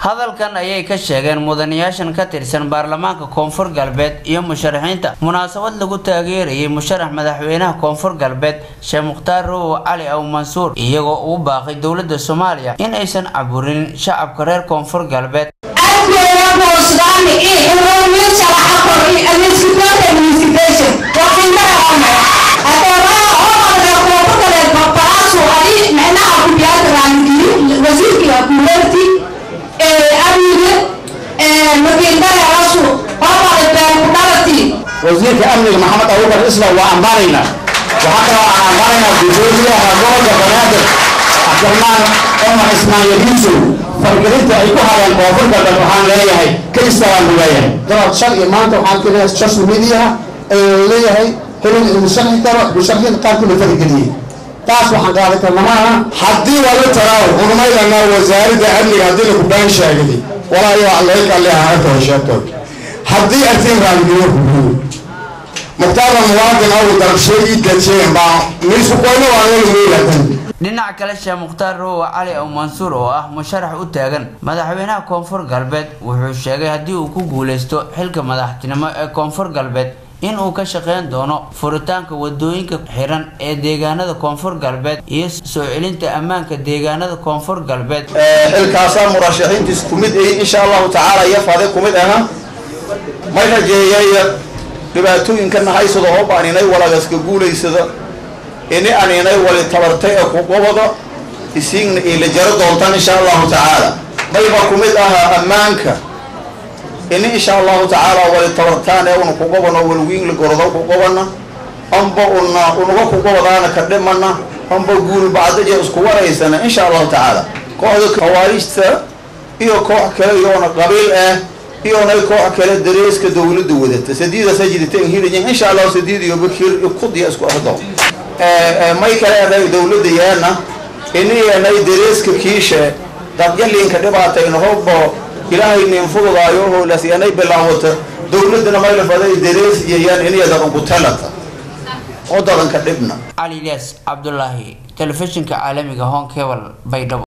hadalkan ayay ka sheegeen mudanayaashan ka tirsan baarlamaanka koonfur galbeed iyo musharaxiinta munaasabad lagu taageerayay musharax madaxweynaha koonfur galbeed sheekh mukhtaar rowow cali aw mansuur iyagoo ugu baaqay dowladda soomaaliya in aysan caburinin shacabka reer koonfur galbeed wasiirka amniga maxamed abubakar islam waa ambaanaynaa waxaa kaloo aan ambaanaynaa gudoomiyaha gobolka banaadir cabdiraxmaan cumar ismaan yadiisow fargelinta ay ku hadeen koonfur galbeed waxaan leeyahay ka istaagaan buu leeyahay dabad shal iyo maanta waxaan keenayaa social mediaha ayuu leeyahay hebel inuu sharxi karo musharaxiinta qaarkood la farageliyey taas waxaan qaadan karna maaha haddii laga taraawo xurmaydana wasaaradda amniga haddii laku baan sheegday walaayo leekalehaato sheegtood haddii artiin raamgiyo hubuyo mukhtaarna muwaadin aw dalbsheegii dajeen baa miisu qoyno waa loo meelatan dhinaca kale sheekh mukhtaar rowow cali aw mansuur oo ah musharax u taagan madaxweynaha koonfur galbeed wuxuu sheegay haddii uu ku guuleysto xilka madaxtinimo ee koonfur galbeed in uu ka shaqeyn doono furitaanka wadooyinka xiran ee deegaanada koonfur galbeed iyo soo celinta ammaanka deegaanada koonfur galbeed xilkaasaa murashaxiintiis ku mid ahi insha allahu tacaala iyo fade ku mid aha may rajeeyay dhibaatooyinkana haysada oo baaninay walagaska guulaysada ini aninay wali tabartay ee kuqobada isiigna ila jaro doontaan insha allahu tacaala mayba ku mid ahaa ammaanka ini insha allahu tacaala wali tabartaan ee una kuqobano walwiinla gorodo kuqobana amba una unaga kuqobadaana ka dhimana amba guul bacdaje isku waraysana insha allahu tacaala kooxda khawaarijta iyo koox kale iyoona qabiil ah iyonay koox kale dareeska dawladda wadata sadiida sajidatan hiriyan insha allahu sadiid iyo bakir kudiya isku ahdo may kale anay dawladda yaana iniyanay dareeska kiishe dadyalinka dhibaatayna hobbo ilaahay nin fududaayo howlaas yanay bilaawata dawladdana mayla faday darees iyayaan iniya dadan ku talata oo dadanka dhibna cali ilyas cabdulaahi telefishinka caalamiga hon cebal baydhabo